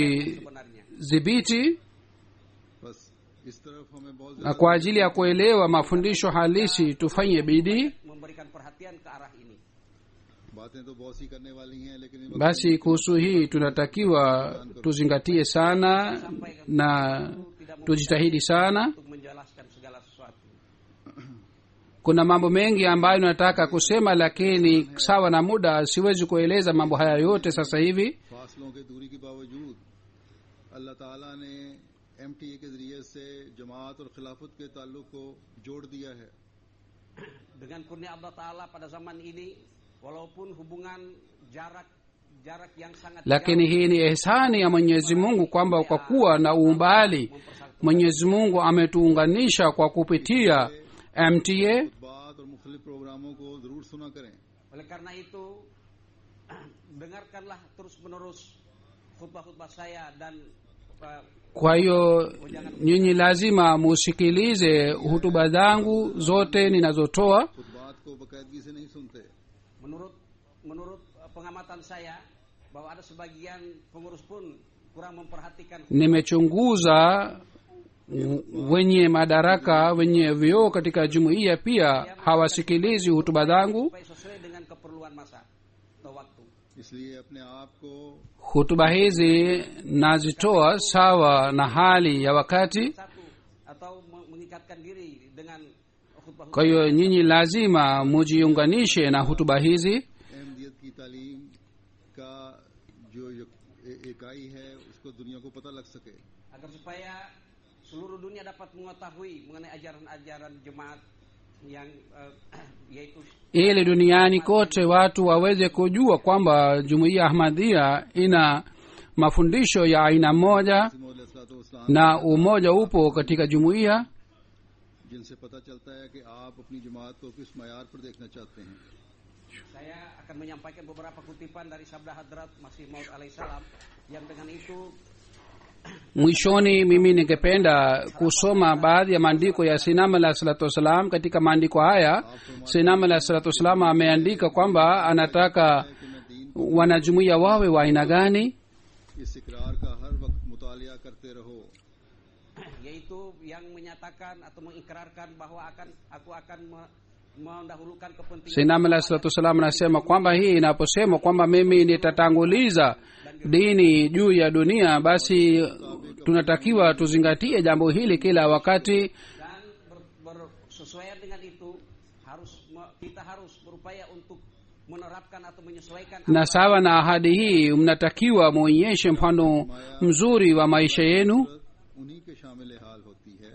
tujidhibiti sebenarnya. बस इस तरफ हमें बहुत na kwa ajili ya kuelewa mafundisho halisi tufanye bidii Memberikan perhatian ke arah ini. बातें तो बहुत सी करने वाली हैं लेकिन इन basi kuhusu hii tunatakiwa tuzingatie sana na tujitahidi sana untuk menjelaskan segala sesuatu. kuna mambo mengi ambayo nataka kusema lakini sawa na muda siwezi kueleza mambo haya yote sasa hivi फासलों के दूरी के बावजूद अल्लाह ताला ने एम के जरिए से जमात और खिलाफत के ताल्लुक को जोड़ दिया है Dengan kurnia Allah Taala pada zaman ini, walaupun hubungan jarak jarak yang sangat lakini hii ni ihsani ya mwenyezi mungu kwamba kwa kuwa na umbali mwenyezi mungu ametuunganisha kwa kupitia mta बात और मुख्तलिफ प्रोग्रामों को जरूर सुना करें Oleh karena itu, dengarkanlah terus-menerus khutbah-khutbah saya dan uh, kwa hiyo nyinyi lazima musikilize hutuba zangu zote ninazotoa खुतबात को बाकायदगी से नहीं सुनते menurut menurut uh, pengamatan saya bahwa ada sebagian pengurus pun kurang memperhatikan nimechunguza w- wenye madaraka wenye vyoo katika jumuiya pia hawasikilizi hutuba zangu supaya sesuai dengan keperluan masa atau waktu. इसलिए अपने आप को hutuba hizi nazitoa sawa na hali ya wakati Satu atau me- mengikatkan diri dengan khutbah kwa hiyo nyinyi lazima mujiunganishe na hutuba hizi Ahmadiyyat की तालीम का जो यक- ए- इकाई है उसको दुनिया को पता लग सके agar supaya seluruh dunia dapat mengetahui mengenai ajaran-ajaran jemaat yang eh, yaitu ili duniani kote watu waweze kujua kwamba jumuiya ahmadhia ina mafundisho ya aina moja इस्लाम na umoja upo katika jumuiya जिनसे पता चलता है कि आप अपनी जमात को किस मैार पर देखना चाहते हैं saya akan menyampaikan beberapa kutipan dari sabda hadrat Masih Maud alaihissalam yang dengan itu mwishoni mimi ningependa kusoma baadhi ya maandiko ya sinam alah salatu wassalam katika maandiko haya sinam alah salatu wassalam ameandika kwamba anataka wanajumuiya wawe wa aina gani इस इकरार का हर वक्त मुतालिया करते रहो yaitu yang menyatakan atau mengikrarkan bahwa akan aku akan me- mendahulukan kepentingan sinam alah salatu wassalam anasema kwamba hii inaposema kwamba mimi nitatanguliza dini juu ya dunia basi tunatakiwa tuzingatie jambo hili kila wakati dan ber, bersesuaian dengan itu harus me- kita harus berupaya untuk menerapkan atau menyesuaikan na sawa na ahadi hii mnatakiwa mwonyeshe mfano mzuri wa maisha yenu उन्हीं के शामिल हाल होती है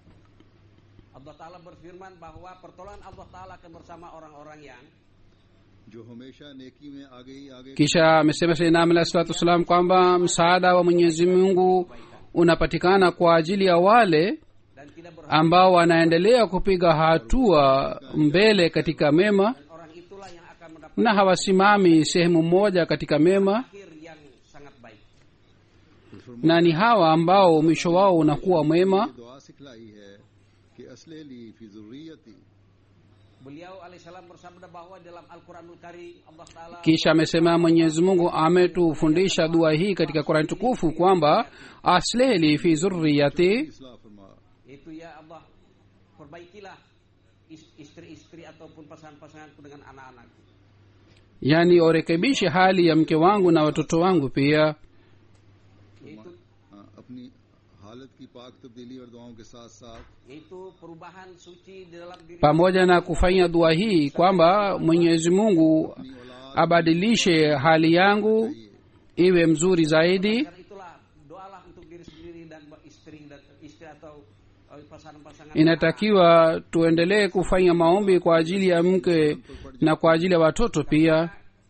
Allah Ta'ala berfirman bahwa pertolongan Allah Ta'ala akan bersama orang-orang yang जो हमेशा नेकी में आगे ही आगे kisha amesema sainam alah salatu wassalam kwamba msaada wa mwenyezi mungu unapatikana kwa ajili ya wale dan tidak berharap ambao wanaendelea kupiga hatua mbele katika mema orang itulah yang akan mendapat na hawasimami sehemu moja katika mema akhir yang sangat baik. na ni hawa ambao mwisho wao unakuwa mwema ये दुआ सिखलाई है कि असले ली फी जुर्रियती Beliau alaihissalam bersabda bahwa dalam Al-Quranul Karim Allah Ta'ala kisha amesema mwenyezi mungu ametufundisha dua hii katika qurani tukufu kwamba aslehli fi zurriyati इसलाह फरमा itu ya Allah perbaikilah is- istri-istri ataupun pasangan-pasanganku dengan anak-anakku. yani orekebishe hali ya mke wangu na watoto wangu pia Yaitu हाँ, अपनी हालत की पाक तब्दीली और दुआओं के साथ साथ yaitu perubahan suci di dalam diri pamoja na kufanya dua hii kwamba mwenyezi mungu अपनी औलाद abadilishe hali yangu iwe mzuri zaidi karena itulah doalah untuk diri sendiri dan istri dan istri atau eh, pasangan-pasangan inatakiwa tuendelee kufanya maombi kwa ajili ya mke na kwa ajili ya watoto pia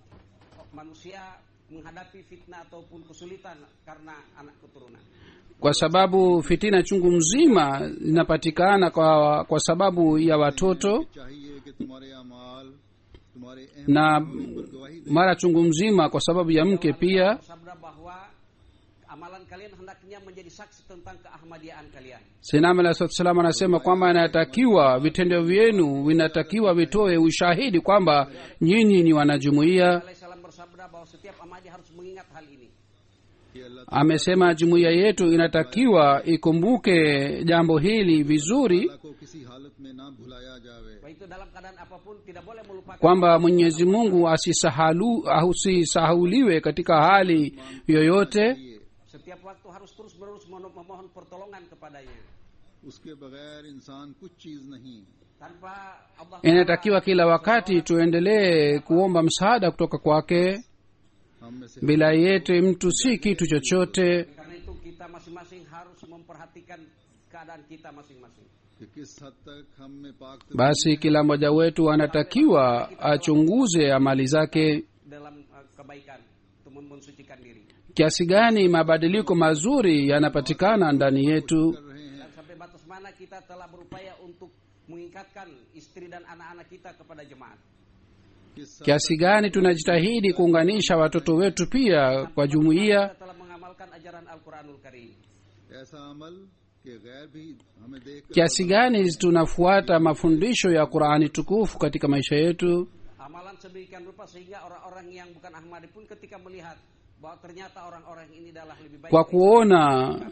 manusia menghadapi fitnah ataupun kesulitan karena anak keturunan. kwa sababu fitina chungu mzima zinapatikana kwa, kwa sababu ya watoto चाहिए कि तुम्हारे अमाल तुम्हारे अहम na पर गवाही दे mara chungu mzima kwa sababu ya mke pia Bersabda bahwa amalan kalian hendaknya menjadi saksi tentang keahmadiaan kalian. sinam alah salatu salam anasema kwamba inatakiwa vitendo vyenu vinatakiwa vitoe ushahidi kwamba nyinyi ni wanajumuiya Alaihissalam bersabda bahwa setiap Ahmadi harus mengingat hal ini. कि अल्लाह amesema jumuiya yetu inatakiwa ikumbuke jambo hili vizuri ताला को किसी हालत में ना भुलाया जावे Bahwa itu dalam keadaan apapun tidak boleh melupakan kwamba mwenyezi mungu asisahalu asisahuliwe katika hali yoyote ये setiap waktu harus terus menerus memohon memohon pertolongan kepadanya. उसके बगैर इंसान कुछ चीज नहीं Tanpa Allah inatakiwa kila wakati tuendelee kuomba msaada kutoka kwake हम में से bila yete mtu si kitu chochote karena itu kita masing-masing harus memperhatikan keadaan kita masing-masing. कि किस हद तक हम में पाक basi kila mmoja wetu anatakiwa achunguze amali zake dalam uh, kebaikan untuk men- mensucikan diri. kiasi gani mabadiliko mazuri yanapatikana ndani yetu कर रहे हैं Dan sampai batas mana kita telah berupaya untuk mengikatkan istri dan anak-anak kita kepada jemaat. किस हद kiasi gani tunajitahidi kuunganisha watoto wetu pia kwa jumuiya Kita telah mengamalkan ajaran Al-Quranul Karim. ऐसा अमल कि गैर भी हमें देख कर kiasi gani tunafuata mafundisho ya qurani tukufu katika maisha yetu Amalan sedemikian rupa sehingga orang-orang yang bukan Ahmadi pun ketika melihat bahwa ternyata orang-orang ini adalah lebih baik kwa kuona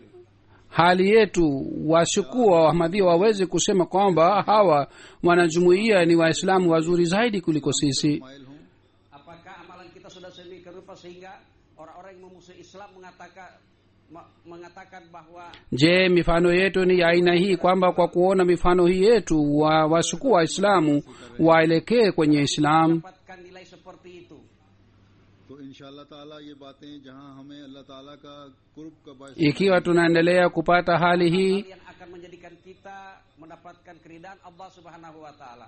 hali yetu washukuwa wahmadhia waweze kusema kwamba hawa wanajumuiya ni waislamu wazuri zaidi kuliko sisi माइल हों apakah amalan kita sudah sedemikian rupa sehingga orang-orang yang memusuhi Islam mengatakan ma- mengatakan bahwa je mifano yetu ni ya aina hii kwamba kwa kuona mifano hii yetu wa washukuwa waislamu waelekee kwenye islamu dapatkan nilai seperti itu तो इन ताला ये बातें जहाँ हमें अल्लाह ताला का कुर्ब का बायस ikiwa tunaendelea kupata hali hii hal yang akan menjadikan kita mendapatkan keridhaan Allah Subhanahu wa taala.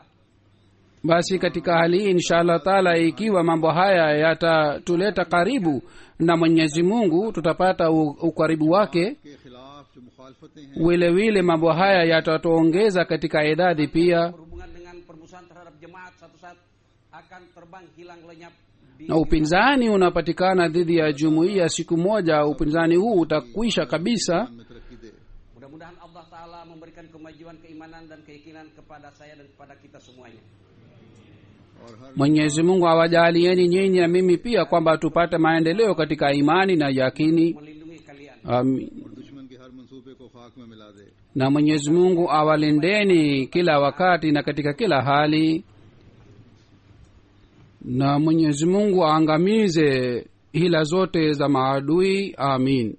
basi katika hali hii insha allah taala ikiwa mambo haya yatatuleta karibu na mwenyezi mungu tutapata u- ukaribu wake के खिलाफ जो मुखालफतें हैं vile vile mambo haya yatatuongeza katika idadi pia Berhubungan dengan permusuhan terhadap jemaat satu saat akan terbang hilang lenyap di na upinzani unapatikana dhidi ya jumuiya siku moja upinzani huu utakwisha kabisa ईमान में तरक्की दे Mudah-mudahan Allah Ta'ala memberikan kemajuan keimanan dan keyakinan kepada saya dan kepada kita semuanya. और हर mwenyezi mungu awajalieni nyinyi na mimi pia kwamba tupate maendeleo katika imani na yakini Melindungi kalian. Amin. और दुश्मन के हर मंसूबे को खाक में मिला दे na mwenyezi mungu awalindeni kila wakati na katika kila hali na mwenyezi mungu aangamize hila zote za maadui amin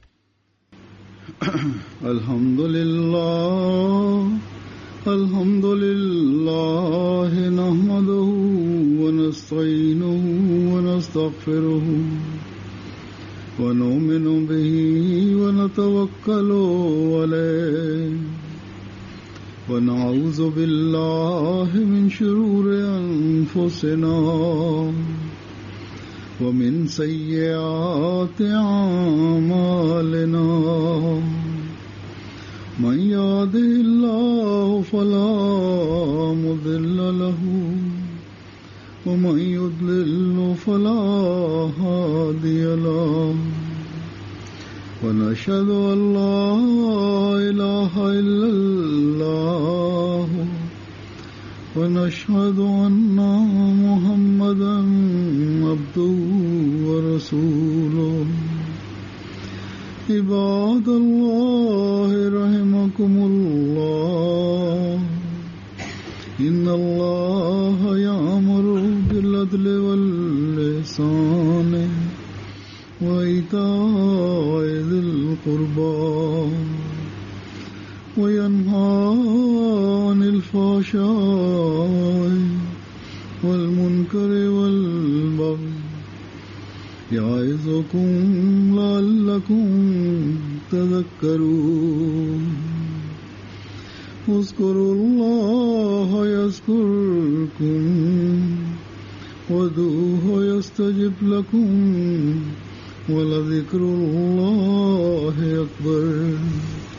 الحمد لله الحمد لله نحمده ونستعينه ونستغفره ونؤمن به ونتوكل عليه ونعوذ بالله من شرور أنفسنا ومن سيئات أعمالنا من يهده الله فلا مضل له ومن يضلل فلا هادي له ونشهد أن لا إله إلا الله ونشهد أن محمدا عبده ورسوله عباد الله رحمكم الله إن الله يأمر بالعدل واللسان وإيتاء ذي القربى وينهى عن الفحشاء والمنكر والبغي يعظكم لعلكم تذكرون اذكروا الله يذكركم ودوه يستجب لكم ولذكر الله أكبر